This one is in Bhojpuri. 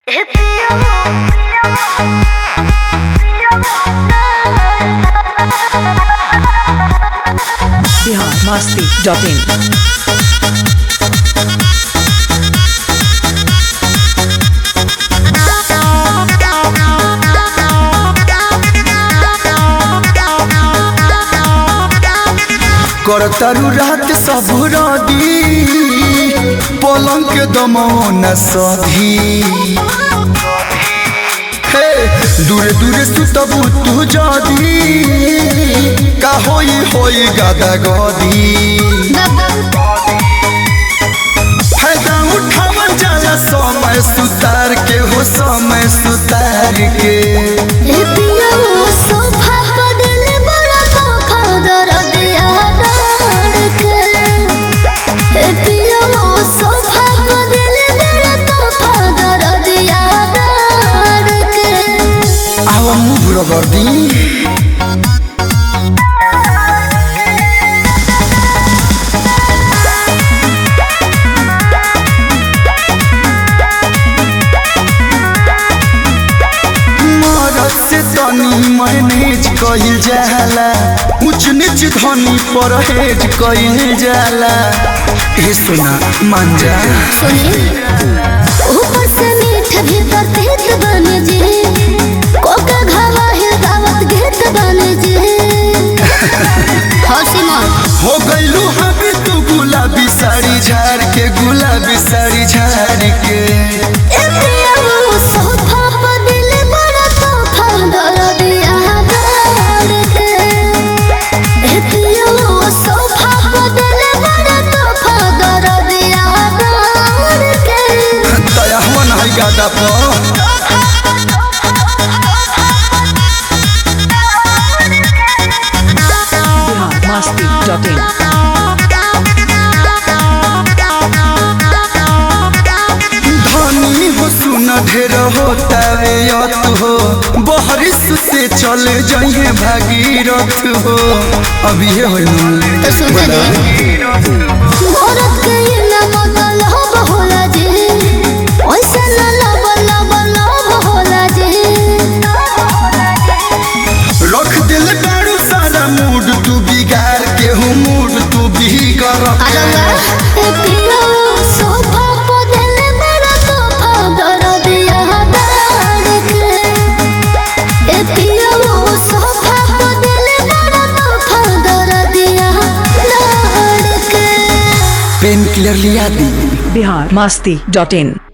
बिहार मस्ती डॉट इन करतारू रात सब रदी पलंग के दमौन सधी हे दूरे दूरे सुतबू तू जदी का होई होई गादा गदी फायदा उठावल जाला समय सुतार के हो समय सुतार के आवा मुभ रगर्दी मरद से तनी मैनेज कइल जाला ऊंच नीच धनी परहेज कइल जाला ए सुना मान जा ऊपर से मीठ भीतर तीत बने जी कोका घावा है दावत घेत बने जी हौसी मन हो गइलू हबी तू गुलाबी साड़ी झाड़ के गुलाबी साड़ी झाड़ के ए पिया वो सोफा पर दिल बड़ा तोफा दर दिया दर के ए पिया वो सोफा पर दिल बड़ा तोफा दर दिया दर के दया हुआ है गादा पर बिहार मस्ती डॉट इन धनी हो सुन ढेर होता रे यत हो बहरिस से चल जाइए भागीरथ हो अभी ये हो तो सुन दे औरत के ये ना बदल हो बहुला जी ओइसे ना लब लब लब होला जी रख दिल दारू सारा मूड तू बिगाड़ के हो मूड तू बिगड़ आलंगा ए पिया सोफा पर दिल बड़ा तोफा दर दिया दर के ए पिया सोफा पर दिल बड़ा तोफा दर दिया दर के पेन क्लियर लिया दी बिहार मस्ती डॉट इन